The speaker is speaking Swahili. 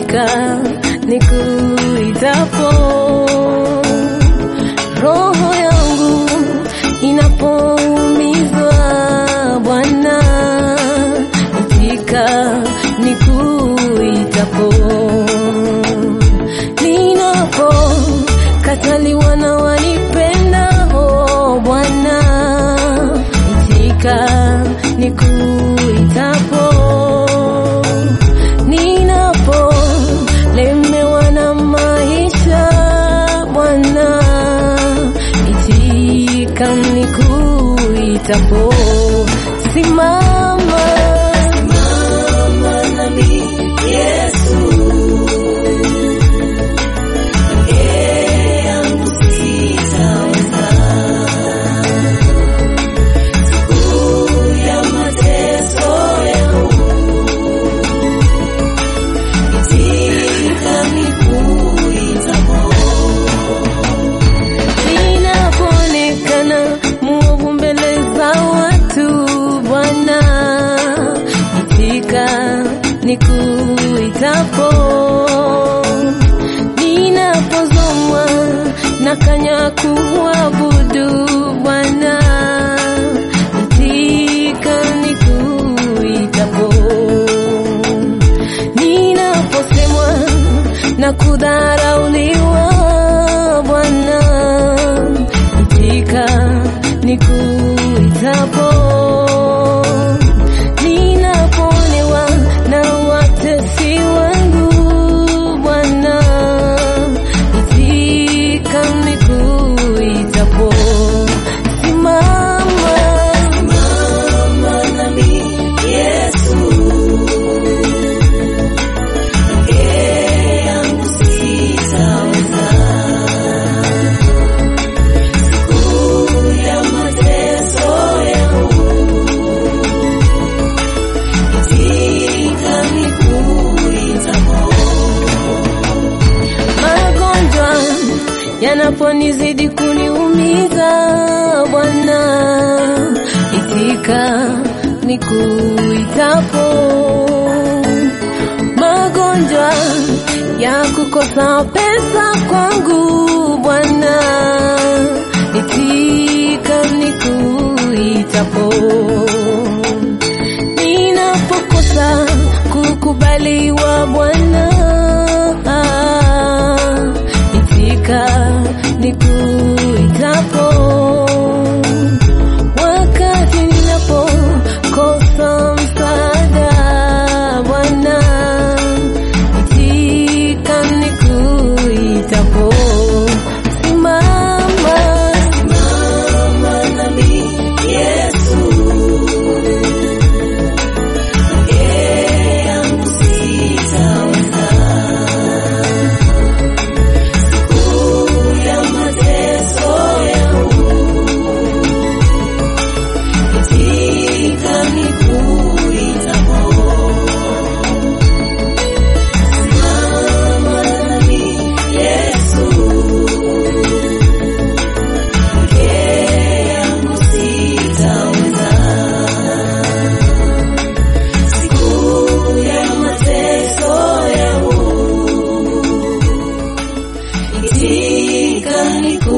itika nikuitapo, roho yangu inapoumizwa, Bwana itika nikuitapo, ninapo kataliwa na wanipenda, oh Bwana itika nikuitapo, ninapo lemewa na maisha, Bwana itika nikuitapo, simama Simama nami Yesu, peke yangu sitaweza. Siku ya mateso yangu, itika nikuitapo. ninapoonekana mwovu mbele za watu, Bwana itika nikuitapo, ninapozomwa na kanya kuabudu, Bwana itika nikuitapo, ninaposemwa na kudharauliwa, Bwana itika nikuitapo, ninapoonewa na watesi wangu, Bwana itika nikuitapo, simama Simama nami Yesu, peke yangu sitaweza. Siku ya mateso yangu, itika nikuitapo. magonjwa yanaponizidi kuniumiza, Bwana itika nikuitapo, magonjwa ya kukosa pesa kwangu, Bwana itika nikuitapo ninapokosa kukubaliwa Bwana, itika nikuitapo, wakati ninapokosa msaada Bwana, itika nikuitapo, simama Simama nami Yesu, peke yangu sitaweza. Siku ya mateso yangu, itika nikuitapo. Simama nami Yesu, peke yangu sitaweza. Siku ya mateso yangu, itika nikuitapo.